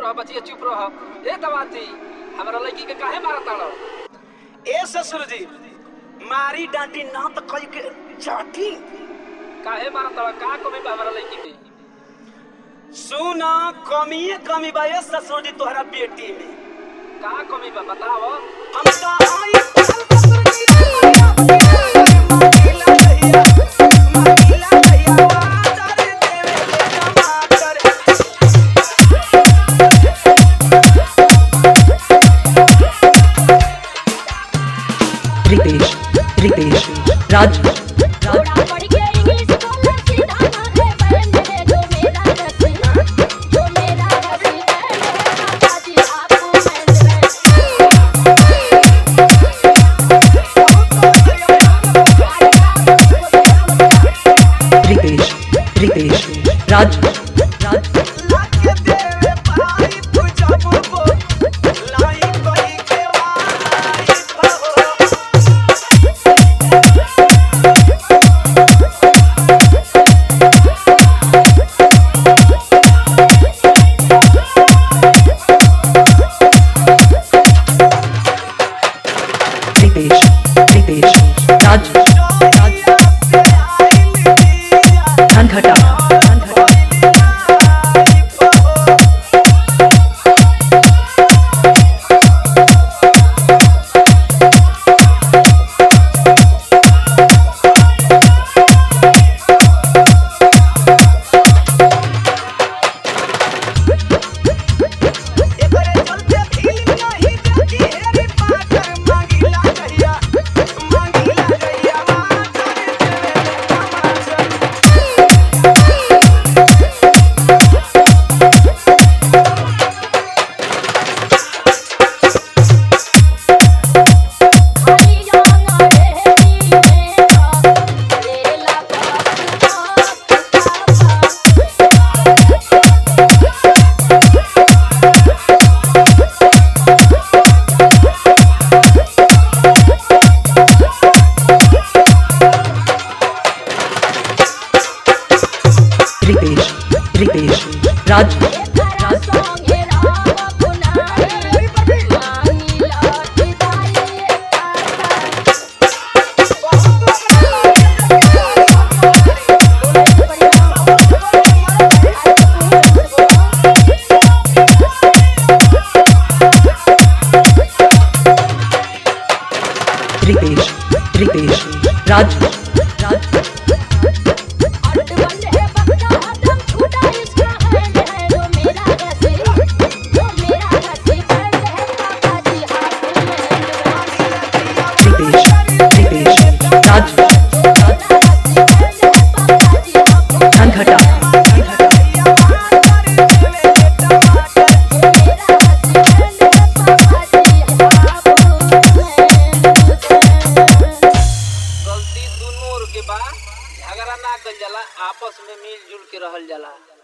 रह बचिया चुप रह ए दवाती हमरा लड़की के काहे मारत ताड़ ए ससुर जी मारी डांटी ना तो कई के चाटी काहे मारत ताड़ का कमी बा हमरा लड़की में सुना कमिए कमी बा ए ससुर जी तोहरा बेटी में का कमी बा बताओ हम तो आई ससुर जी मांगिला भैया मांगिला भैया वादर देवे टमाटर रितेश रितेश राज राज थोड़ा पढ़ के इंग्लिश बोलना सीधा ना है बैंड है जो मेरा रसी जो मेरा रसी है मेरे पापा जी आपको बैंड रितेश रितेश राज राज लाके देवे भाई पूजा बुबो लाई कोई के वाई बहो रितेश रितेश राज राज धनघटा धनघटा खाली जाना रे मेरा लेला रितेश रितेश राज तेरा सॉन्ग है राम पुनाई मानी लौट जाए रितेश रितेश राज राज अट बंद है बक्का हदम छूटा इसका हैंड है जो मेरा रसी जो मेरा रसी बैंड है पापा जी हाथ में रितेश रितेश राज राज धनघटा धनघटा गलती दुनू और के बा झगड़ा ना कल जाला आपस में मिलजुल के रहल जाला